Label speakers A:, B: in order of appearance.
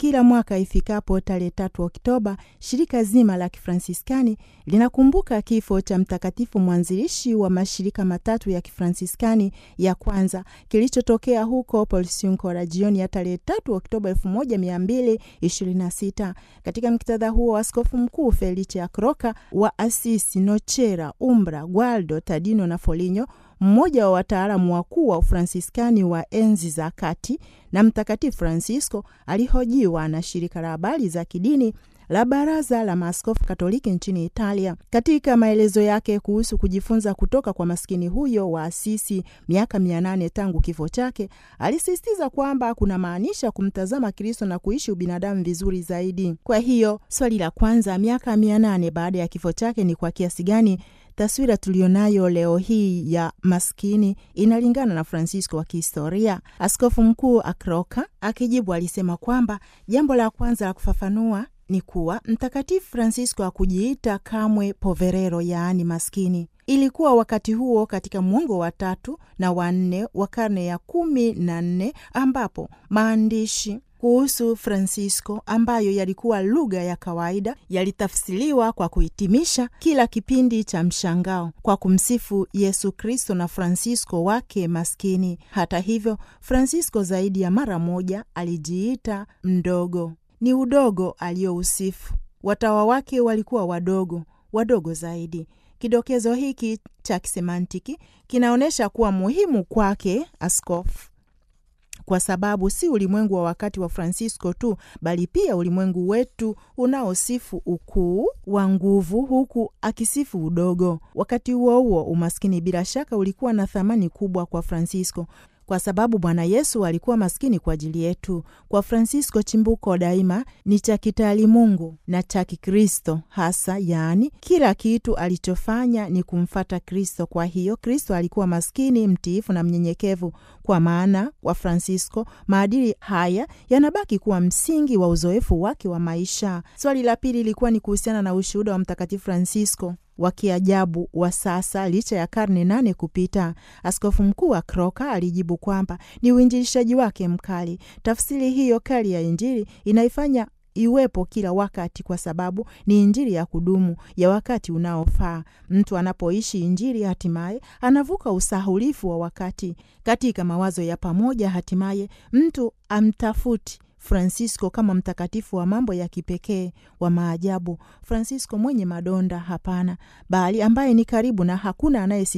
A: Kila mwaka ifikapo tarehe tatu Oktoba, shirika zima la Kifransiskani linakumbuka kifo cha mtakatifu mwanzilishi wa mashirika matatu ya Kifransiskani ya kwanza kilichotokea huko Porciuncula jioni ya tarehe tatu Oktoba elfu moja mia mbili ishirini na sita. Katika muktadha huo, askofu mkuu Felice Akroka wa Asisi, Nochera, Umbra, Gualdo, Tadino na Foligno mmoja wa wataalamu wakuu wa Ufransiskani wa enzi za kati na Mtakatifu Francisco alihojiwa na shirika la habari za kidini la Baraza la Maaskofu Katoliki nchini Italia. Katika maelezo yake kuhusu kujifunza kutoka kwa maskini huyo wa Asisi miaka mia nane tangu kifo chake, alisisitiza kwamba kuna maanisha kumtazama Kristo na kuishi ubinadamu vizuri zaidi. Kwa hiyo swali la kwanza, miaka mia nane baada ya kifo chake, ni kwa kiasi gani taswira tulionayo leo hii ya maskini inalingana na Francisco wa kihistoria? Askofu Mkuu Akroka akijibu alisema kwamba jambo la kwanza la kufafanua ni kuwa Mtakatifu Francisco hakujiita kamwe poverero, yaani maskini. Ilikuwa wakati huo katika mwongo wa tatu na wa nne wa karne ya kumi na nne ambapo maandishi kuhusu Francisco ambayo yalikuwa lugha ya kawaida yalitafsiriwa kwa kuhitimisha kila kipindi cha mshangao kwa kumsifu Yesu Kristo na Francisco wake maskini. Hata hivyo, Francisco zaidi ya mara moja alijiita mdogo. Ni udogo aliyousifu. Watawa wake walikuwa wadogo, wadogo zaidi. Kidokezo hiki cha kisemantiki kinaonyesha kuwa muhimu kwake askofu kwa sababu si ulimwengu wa wakati wa Francisco tu bali pia ulimwengu wetu unaosifu ukuu wa nguvu huku akisifu udogo. Wakati huo huo, umaskini bila shaka ulikuwa na thamani kubwa kwa Francisco kwa sababu Bwana Yesu alikuwa maskini kwa ajili yetu. Kwa Francisco, chimbuko daima ni cha kitaalimungu na cha Kikristo hasa, yaani kila kitu alichofanya ni kumfata Kristo. Kwa hiyo Kristo alikuwa maskini, mtiifu na mnyenyekevu. Kwa maana kwa Francisco maadili haya yanabaki kuwa msingi wa uzoefu wake wa maisha. Swali la pili ilikuwa ni kuhusiana na ushuhuda wa Mtakatifu Francisco wa kiajabu wa sasa licha ya karne nane kupita. Askofu mkuu wa Kroka alijibu kwamba ni uinjilishaji wake mkali. Tafsiri hiyo kali ya Injili inaifanya iwepo kila wakati kwa sababu ni Injili ya kudumu ya wakati unaofaa. Mtu anapoishi Injili hatimaye anavuka usahulifu wa wakati. Katika mawazo ya pamoja, hatimaye mtu amtafuti Francisco kama mtakatifu wa mambo ya kipekee wa maajabu, Francisco mwenye madonda? Hapana, bali ambaye ni karibu na hakuna anayesi